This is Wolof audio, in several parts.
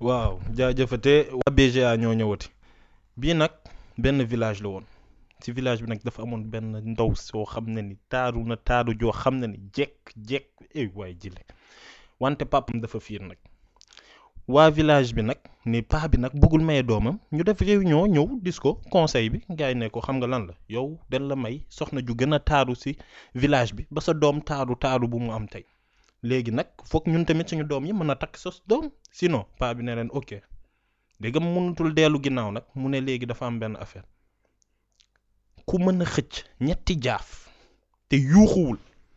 waaw jaajëfate waa BGA ñoo ñëwati bii nag benn village la woon ci village bi nag dafa amoon benn ndaw soo xam ne ni taaru na taaru joo xam ne ni jekk jekk eh waay jile wante papam dafa fiir nag waa village bi nag ni paa bi nag bëggul maye doomam ñu def réunion ñëw dis ko conseil bi gars yi ne ko xam nga lan la yow dañ la may soxna ju gën a taaru ci village bi ba sa doom taaru taaru bu mu am tey léegi nag foog ñun tamit suñu doom yi mën a takk sos doom sinon paa bi ne leen ok léegi mu mënutul dellu ginnaaw nag mu ne léegi dafa am benn affaire ku mën a xëcc ñetti jaaf te yuuxuwul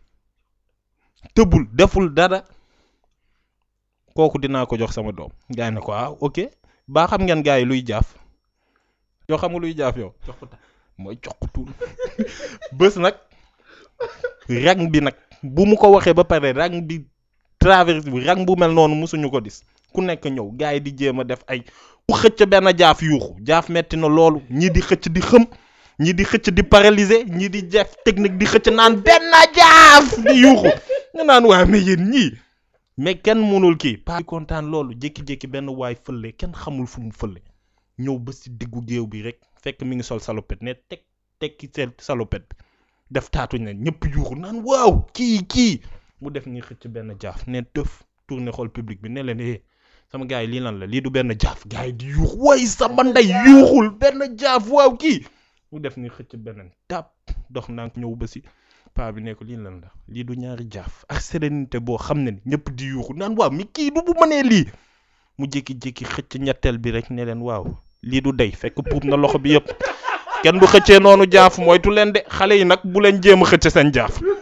tëbul deful dara kooku dinaa ko jox sama doom gaa yi ne ko ah ok baa xam ngeen gaa yi luy jaaf yoo xam nga luy jaaf yow mooy joxutul bés nag rang bi nag bu mu ko waxee ba pare rang bi traverse bi rang bu mel noonu mosuñu ko gis ku nekk ñëw gaa yi di jéem a def ay ku xëcc benn jaaf yuuxu jaaf metti na loolu ñii di xëcc di xëm ñii di xëcc di paralyser ñii di def technique di xëcc naan benn jaaf di yuuxu nga naan waa mais yéen ñii mais kenn mënul kii paa bi kontaan loolu jékki-jékki benn waay fële kenn xamul fu mu fële ñëw ba si diggu géew bi rek fekk mi ngi sol salopette ne teg tekki seen salopette bi def taatu ne ñëpp yuuxu naan waaw kii kii mu def ni xëcc benn jaaf ne tëf tourné xool public bi ne leen eh sama gars yi lii lan la lii du benn jaaf gars yi di yuuxu way sama ndey yuuxul benn jaaf waaw kii mu def ni xëcc beneen tàpp dox naa ñëw ba si paa bi ne ko lii lan la lii du ñaari jaaf ak sérénité boo xam ne ni ñëpp di yuuxu naan waaw mi kii du bu mënee lii mu jékki-jékki xëcc ñetteel bi rek ne leen waaw lii du dey fekk puub na loxo bi yëpp kenn du xëccee noonu jaaf moytu leen de xale yi nag bu leen jéem a xëcc seen jaaf